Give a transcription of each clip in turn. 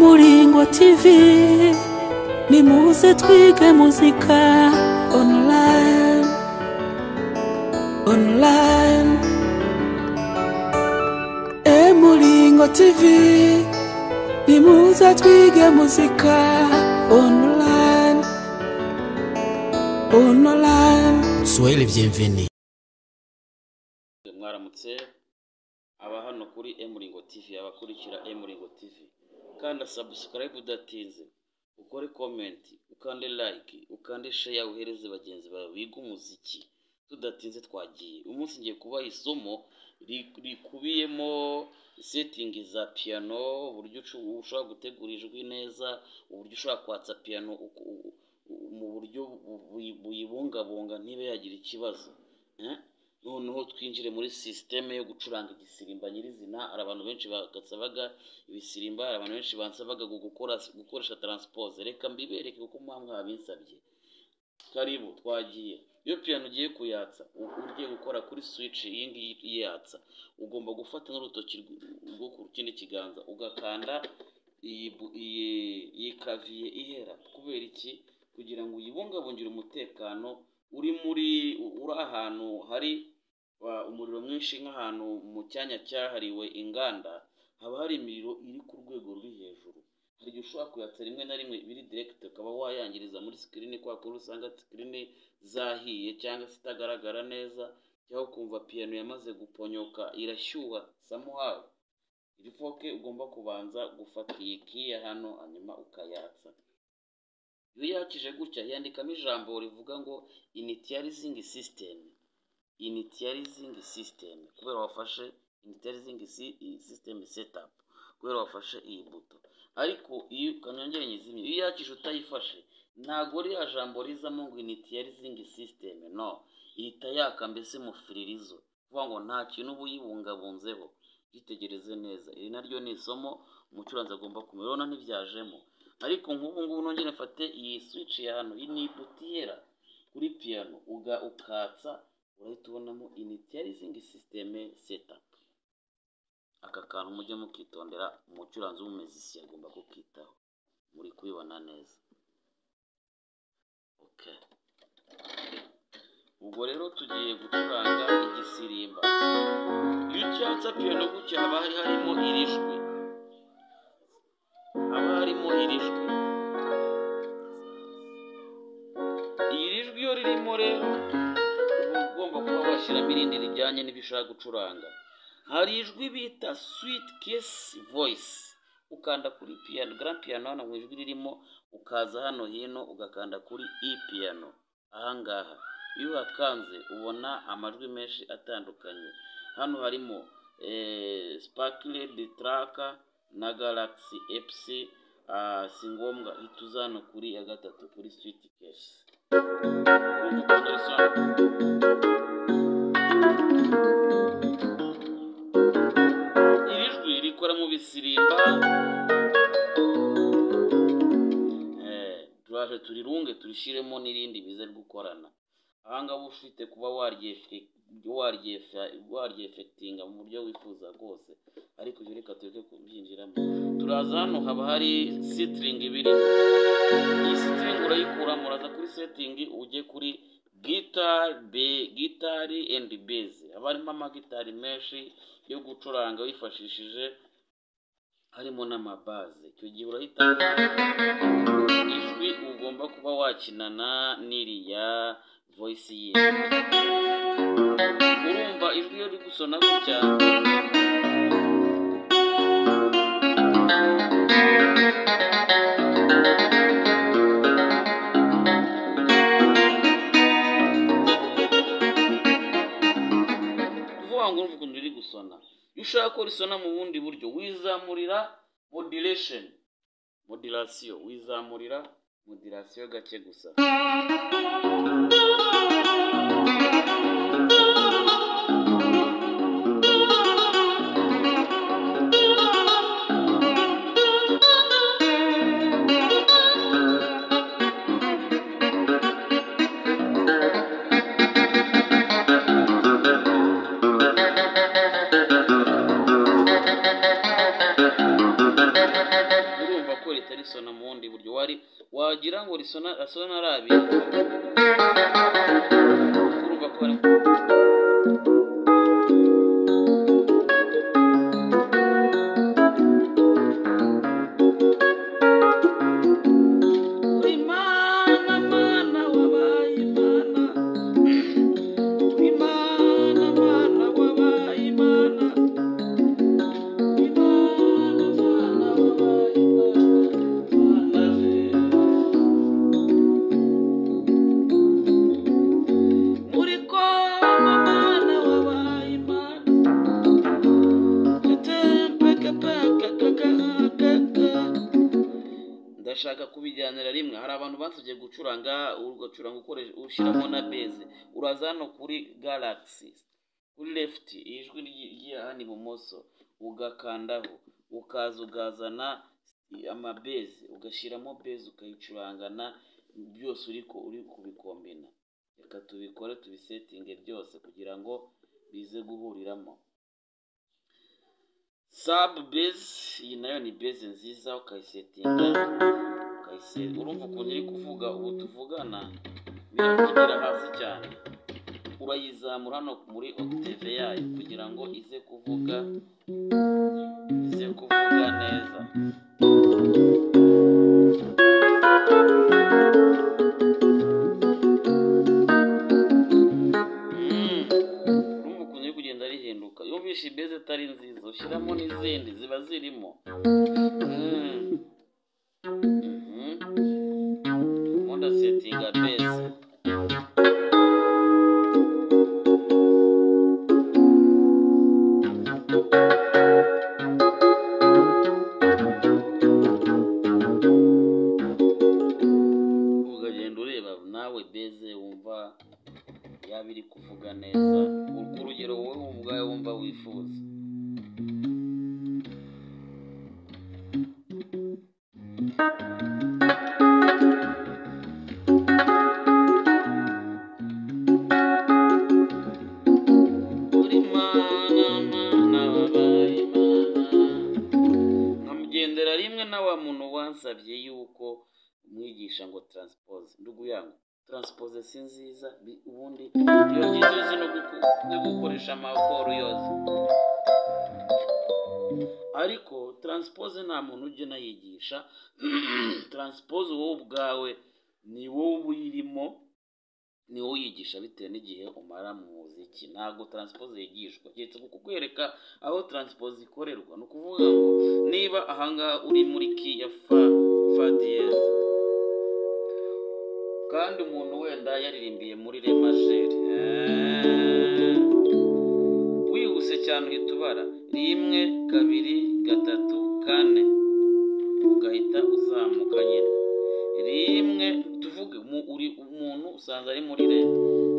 muringo tivi nimuze twige muzika online online e muringo tivi nimuze twige muzika online online Swahili bienvenue. mwaramutse aba hano kuri emuringo tv abakurikira emuringo tv kanda sabusikarayibu udatinze ukore komenti ukande like ukande sheya uhereze bagenzi bawe biga umuziki tudatinze twagiye uyu munsi ngiye kubaha isomo ri- rikubiyemo setingi za piyano uburyo ucu- ushobora gutegura ijwi neza uburyo ushobora kwatsa piyano uku- u- u- mu buryo bu- bu- buyibungabunga ntibe yagira ikibazo Eh? noneho twinjire muri sisiteme yo gucuranga igisirimba nyirizina hari abantu benshi bagasabaga ibisirimba hari abantu benshi bansabaga gu- gukora gukoresha taransipose reka mbibereke kuko mpamwe babinsabye karibu twagiye iyo piyano ugiye kuyatsa u- ugiye gukora kuri swici iyi ngiyi iyatsa ugomba gufata n'urutoki rw- rwo ku kindi kiganza ugakanda iyi bu- iyi- iyi kaviye ihera kubera iki kugira ngo uyibungabungire umutekano uri muri u- uri ahantu hari uh, umuriro mwinshi nk'ahantu mu cyanya cyahariwe inganda haba hari imiriro iri ku rwego ruri hejuru hari igihe ushobora kuyatsa rimwe na rimwe biri direkiti ukaba wayangiriza muri sikirini kubera ko usanga sikirini zahiye cyangwa se itagaragara neza cyangwa ukumva piyano yamaze guponyoka irashyuha samuhawe iri foke ugomba kubanza gufata iyi kiya hano hanyuma ukayatsa iyo yakije gutya yandikamo ijambo rivuga ngo initializing system initializing system kubera wafashe initializing si- i- system setup kubera wafashe iyi buto ariko iyo kanyongere nyizimye iyo yakije utayifashe ntabwo ririya jambo rizamo ngo initializing system no ihita yaka mbese mufiririzo kuvuga ngo nta kintu uba uyibungabunzeho yitegereze neza iri naryo ni isomo umucuranzi agomba kumenya urabona ntibyajemo ariko nk'ubu ngubu nongere mfate iyi switch ya hano iyi ni ibutiyera kuri piyano uga ukatsa urahita ubonamo initializing system setup aka kantu mujye mukitondera umucuranzi w'umuziki agomba kukitaho muri kubibona neza okay ubwo rero tugiye gucuranga igisirimba iyo ucyatsa piyano gutya haba hari harimo iri jwi haba harimo iri jwi iri jwi iyo ririmo rero uba ugomba kuba washyiramo irindi rijyanye n'ibyo ushaka gucuranga hari ijwi bita sweet kiss voice ukanda kuri piyano grand piyano hano mu ijwi ririmo ukaza hano hino ugakanda kuri e piyano ahangaha iyo uhakanze ubona amajwi menshi atandukanye hano harimo eh, sparkle de traka na galaxy fc ah, si ngombwa hita uzana kuri ya gatatu kuri sweet kiss Kumva ukuntu risobanura? iri jwi rikora mu bisirimba Eh, turaje turirunge turishyiremo n'irindi bize gukorana ahangaha uba ufite kuba waryefe- waryefe- waryefetinga mu buryo wifuza bwose ariko ibyo reka tureke kubyinjiramo turaza hano haba hari sitiringi ibiri iyi sitiringi urayikuramo uraza kuri setingi ujye kuri gitari be gitari endi beze haba harimo amagitari menshi yo gucuranga wifashishije harimo n'amabaze icyo gihe urahitamo ijwi ugomba kuba wakinana n'iriya voyisi ye urumva ijwi iyo riri gusona gutya kuvuga ngo urumva ukuntu riri gusona iyo ushaka ko risona mu bundi buryo wizamurira modulation modulation wizamurira modulation gake gusa urumva ariko leta risona mu bundi buryo wari wagira ngo risona rasona ari abiri urumva ko hari Imana, Mana, wabaye Imana. Imana, Mana, wabaye Imana. Imana, Mana, wabaye Imana. Mana se. Muri ko Mana, wabaye Imana. ndashaka kubijyanira rimwe hari abantu basabye gucuranga ugacuranga ukoresha ushyiramo na beze uraza hano kuri galagisi kuri lefuti ijwi rigiye ahandi ibumoso ugakandaho ukaza ukazana amabeze ugashyiramo beze ukayicurangana byose uri ku- uri kubikombina reka tubikore tubisetinge byose kugira ngo bize guhuriramo sabu bezi iyi nayo ni bezi nziza ukayisetinga ukayise- urumva ukuntu iri kuvuga ubu tuvugana niravugira hasi cyane urayizamura hano muri octave yayo kugira ngo ize kuvuga ize kuvuga neza Mm. urumva ukuntu iri kugenda rihinduka iyo wishe ibeze itari nziza ushyiramo n'izindi ziba zirimo Mm. Mhm. Ubundi asetinga beze ukagenda ureba nawe beze wumva yaba iri kuvuga neza ku rugero wowe ubwawe wumva wifuza Uri Mana, Mana, wabaye Imana. nkamugendera rimwe na wa muntu wansabye yuko mwigisha ngo transpose ndugu yangu transpose si nziza bi- ubundi iyo byiza uzi no guku- no gukoresha amakoro yose ariko transpose nta muntu ujya unayigisha transpose wowe ubwawe ni wowe uba uyirimo ni wowe uyigisha bitewe n'igihe umara mu muziki ntabwo transpose yigishwa keretse ku kukwereka aho transpose ikorerwa ni ukuvuga ngo niba ahangaha uri muri ki ya fa fa diyeze kandi umuntu wenda yaririmbiye muri re majeri eh, wihuse cyane uhita ubara rimwe kabiri gatatu kane ugahita uzamuka nyine rimwe tuvuge mu- uri umuntu usanze ari muri re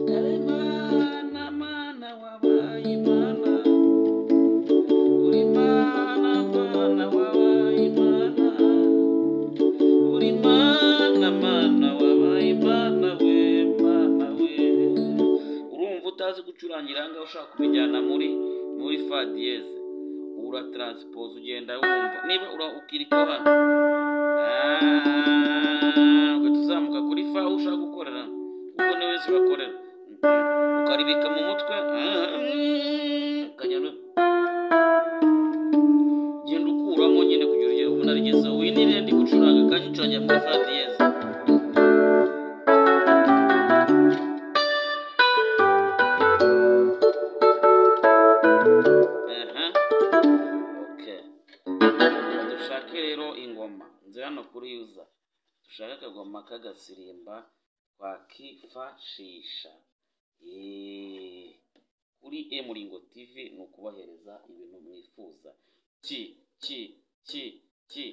Dore Mana, Mana, wabaye Imana. Uri Mana, Mana, wabaye Imana. Uri Mana, Mana, wabaye Imana, we, Mana, we. urumva utazi gucurangira ahangaha ushaka kubijyana muri muri fa diyeze uratranspose ugenda wumva niba ura ukirika hano ugahita uzamuka kuri fa aho ushaka gukorera kuko niwe wese ubakorera ukaribika mu mutwe ukajya no- genda ukuramo nyine kugira ugere ubona rigezeho iyi ni rendi gucuranga kandi ucuranga muri fa diyeze Aha. Okay. dushake rero ingoma nzi hano kuri yuza dushake akagoma k'agasirimba twakifashisha Eh, kuri emuringo tv ni ukubahereza ibintu mwifuza ki ki ki ki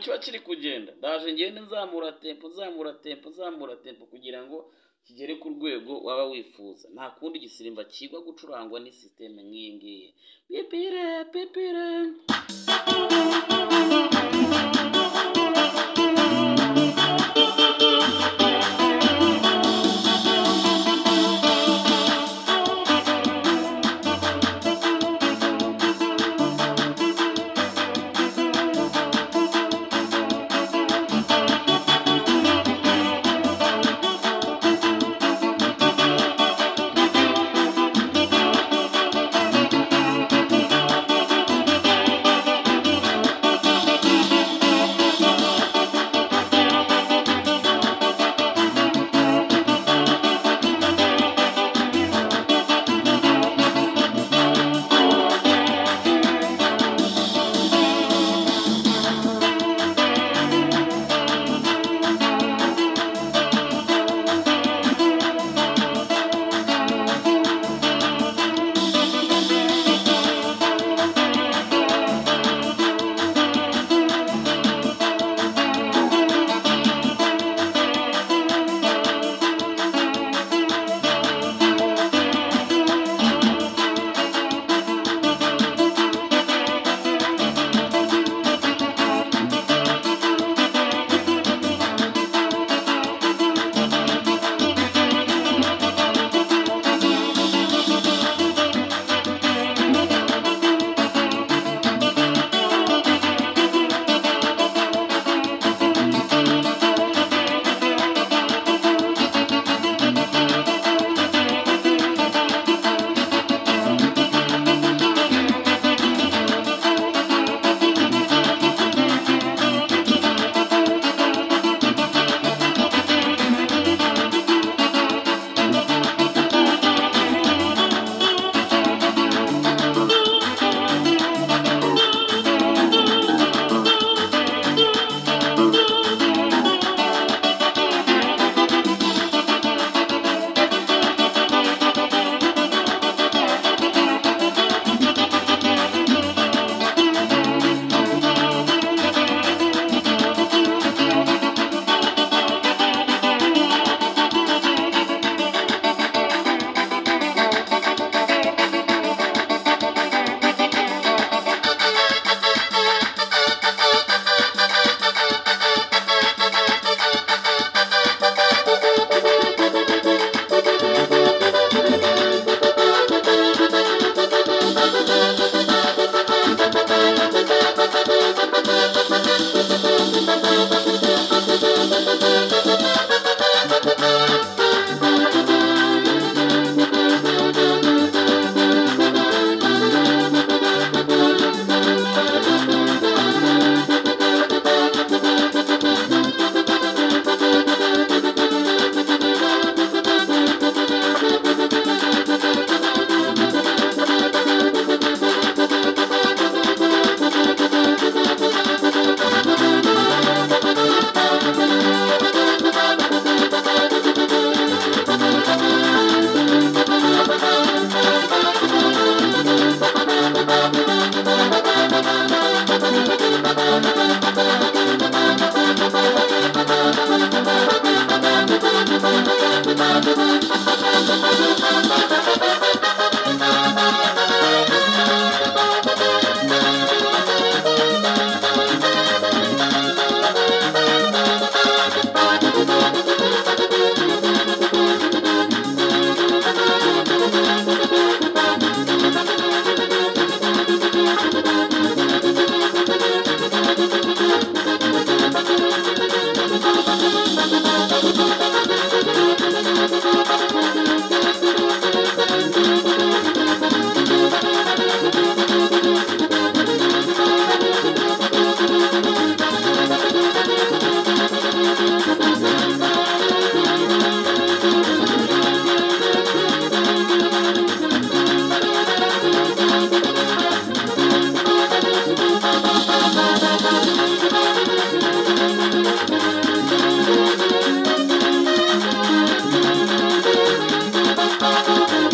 kiba kiri kugenda ndaje ngende nzamura tempo nzamura tempo nzamura tempo kugira ngo kigere ku rwego waba wifuza nta kundi gisirimba kigwa gucurangwa ni sisiteme nk'iyi ngiyi pipire pipire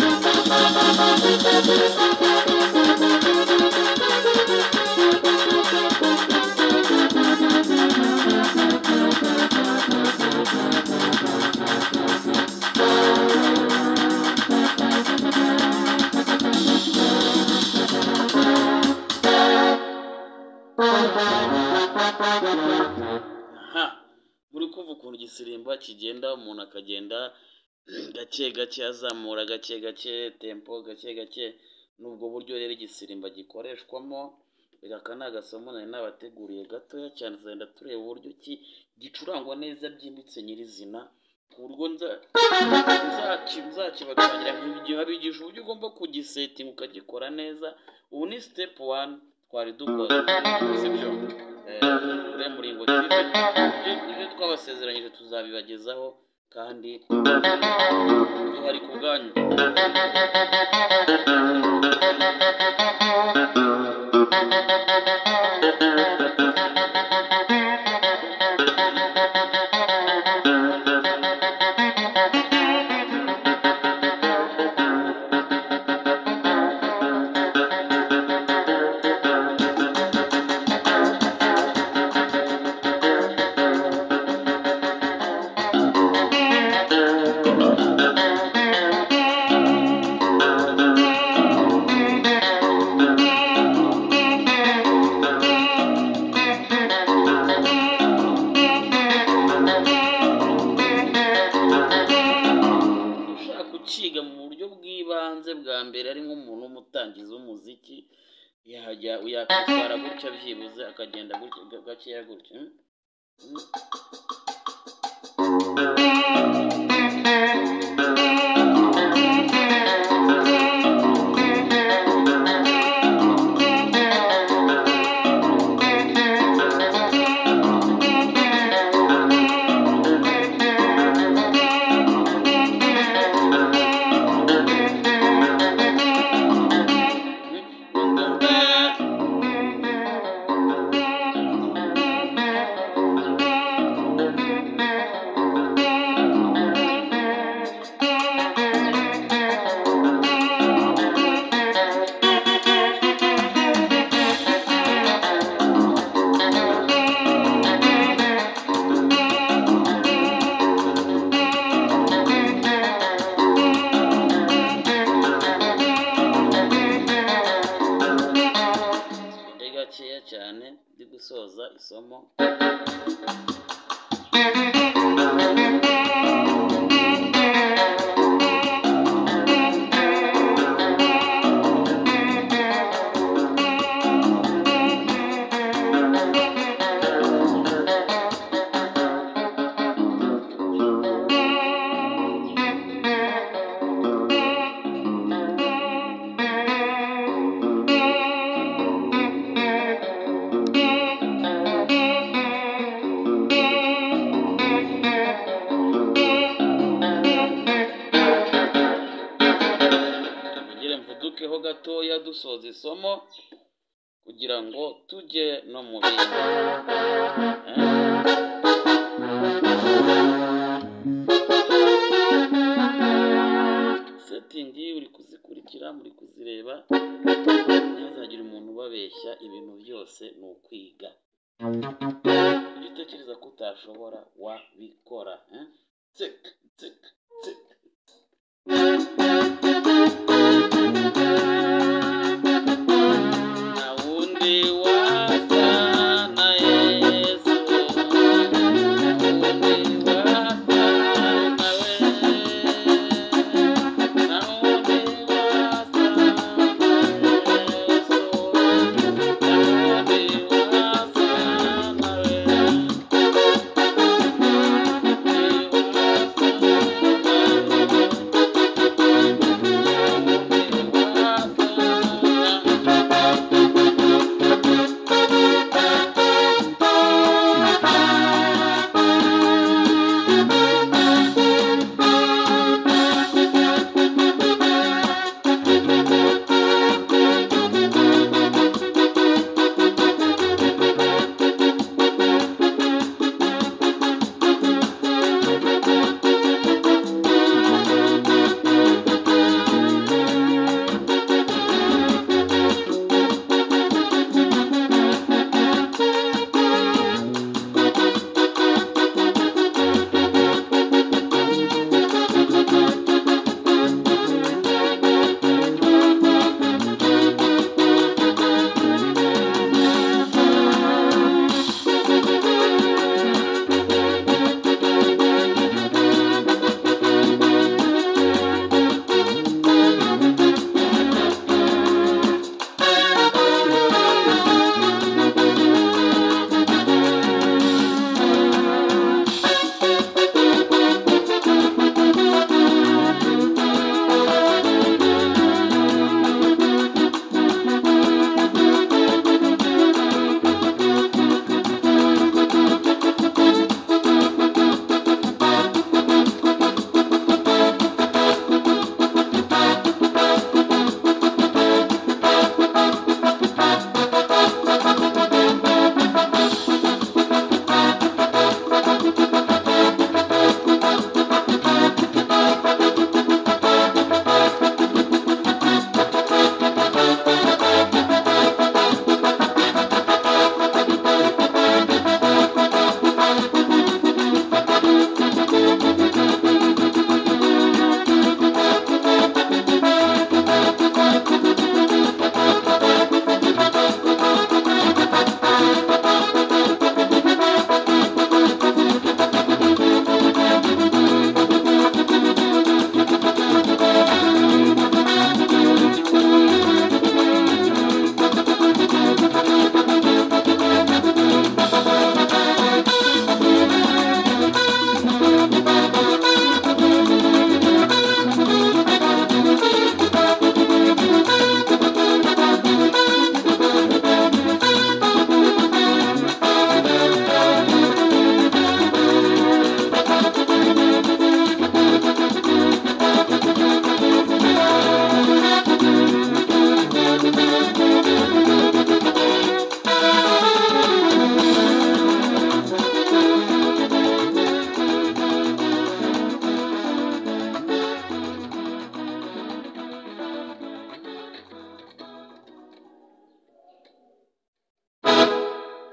Thank you. igisirimba kigenda umuntu akagenda gake gake azamura gake gake tempo gake gake n'ubwo buryo rero igisirimba gikoreshwamo aka ni agasomo nari nabateguriye gatoya cyane tuzagenda tureba uburyo ki gicurangwa neza byimbitse nyirizina ku buryo nza- nzaki- nzakibatangira nk'igihe abigisha uburyo ugomba kugisetinga ukagikora neza ubu ni sitepu wani twari dukoze sibyo uriya muringo tv ibyo- ibyo twabasezeranyije tuzabibagezaho kandi duhari ku bwanyu ushaka kukiga mu buryo bw'ibanze bwa mbere ari nk'umuntu w'umutangizi w'umuziki yajya yakwitwara gutya byibuze akagenda gutya gakeya gutya hmm? Hmm? Ndi gakeya cyane ndi gusoza isomo tugire mvudukeho gatoya dusoza isomo kugira ngo tujye no mu bindi Eh? setingi uri kuzikurikira muri kuzireba ntihazagire umuntu ubabeshya ibintu byose ni ukwiga ibyo utekereza ko utashobora wabikora eh? tsik tsik tsik nta wundi wasa na yesu nta wundi wasa nawe nta wundi wasa na yesu nta wundi wasa nawe nta wundi wasa nawe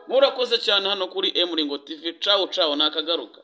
murakoze cyane hano kuri emuringo tv cawu cawu nakagaruka